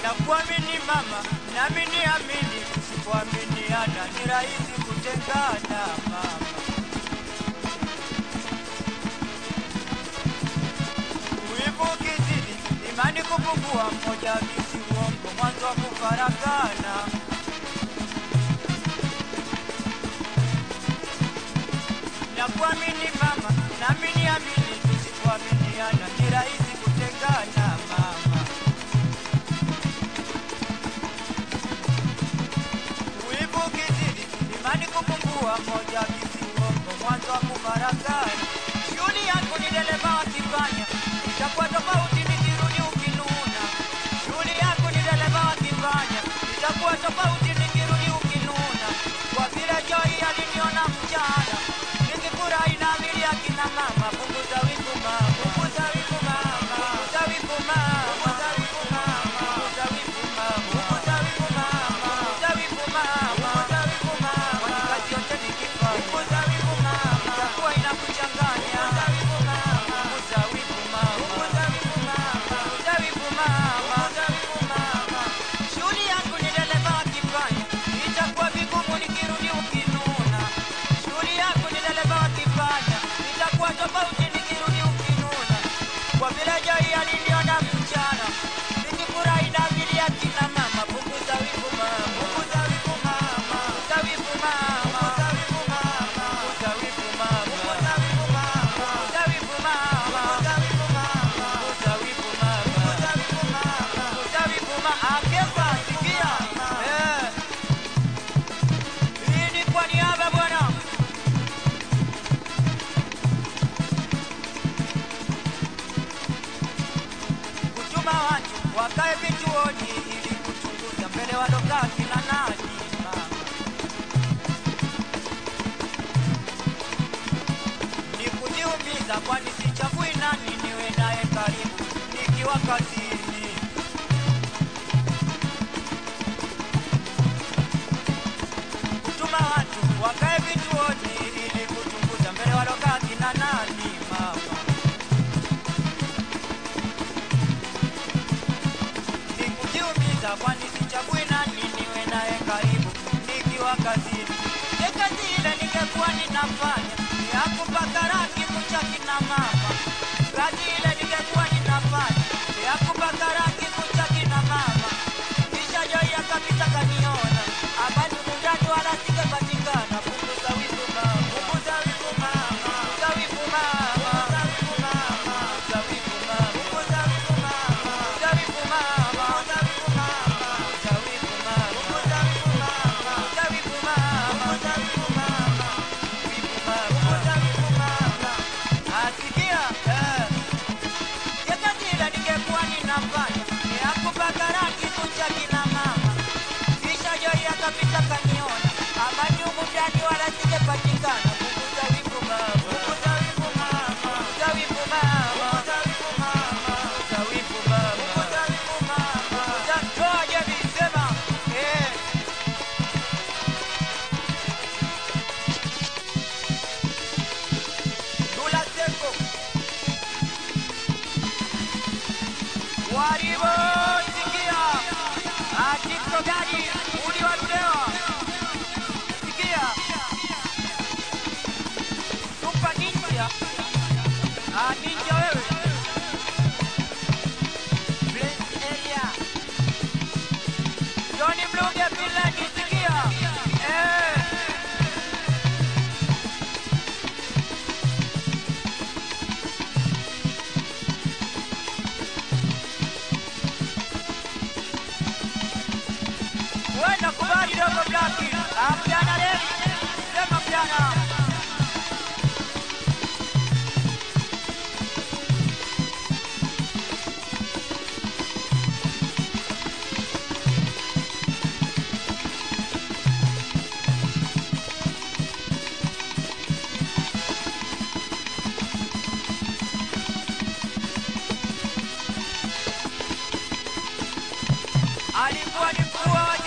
Nakuamini mama, nami niamini, tusipoaminiana ni rahisi kutengana mama. Wivu ukizidi, imani kupungua, mmoja akisi uongo, mwanzo wa kufarakana. Nakuamini mama, nami niamini, tusipoaminiana ni rahisi kutengana mama. Wivu ukizidi, imani kupungua, mmoja akisi uongo, mwanzo wa kufarakana. Shughuli yako ni dereva wakifanya, itakuwa tofauti nikirudi ukinuna. Shughuli yako ni dereva wakifanya, itakuwa tofauti nikirudi ukinuna. Kwa vile Joy aliniona mchana, nikifurahi na amili akina mama, punguza wivu mama, punguza wivu mama, punguza wivu mama, punguza wivu mama, punguza wivu mama, punguza wivu mama, punguza wivu mama, punguza wivu mama, kwani kazi yote nikifanya, punguza wivu mama, itakuwa inakuchanganya, punguza wivu mama, punguza wivu mama, punguza wivu mama, punguza wivu mama, punguza wivu mama. Shughuli yangu ni dereva akifanya, itakuwa vigumu nikirudi ukinuna. Shughuli yangu ni dereva akifanya, itakuwa tofauti nikirudi ukinuna. Kwa vile Joy aliniona mchana, nikifurahi na vile akina mama, punguza wivu mama, punguza wivu mama, punguza wivu mama, punguza wivu mama, punguza wivu mama, punguza wivu mama, punguza wivu mama, punguza wivu mama, punguza wivu mama, punguza wivu mama, punguza wivu mama. Akefa, sikia, eh, hii ni kwa niaba bwana kutuma watu wakae vituoni ili kuchunguza mbele walokaa kina nani mama. Ni kujiumiza kwani sichagui nani niwe naye karibu nikiwa kazini. Kutuma watu wakae vituoni ili kuchunguza mbele walokaa kina nani mama. Sikujiumiza kwani sichagui nani niwe naye karibu nikiwa kazini. Je, kazi ile ningekuwa ninafanya ni ya kupaka rangi kucha kina mama. Kazi ile ningekuwa ninafanya ni ya kupaka rangi kucha kina mama. Kisha Joy akapita kaniona, amani mundani wala singepatikana. Punguza wivu mama, punguza wivu mama, punguza wivu mama, punguza wivu mama, punguza wivu mama, punguza wivu mama, punguza wivu mama, punguza wivu mama, punguza wivu mama, punguza wivu mama, punguza wivu mama, punguza wivu mama, wivu mama, punguza wivu mama. Asikia eh Yakatila ningekuwa ninafanya ni ya kupaka rangi kucha kina mama. Kisha Joy akapita kaniona, amani humu ndani wala singepatikana. Punguza wivu mama, punguza wivu mama, punguza wivu mama, punguza wivu mama, punguza wivu mama, punguza wivu mama, punguza toa jebi sema eh. Dula Seko Waribo sikia Atiko gari uli walulewa Sikia Super Ninja Ah ninja wewe Prince Elia Johnny Mluge Finland sikia Eh Wenda kubali dogo blaki Amjana leli Sema mjana alikuwa ni mkuu wa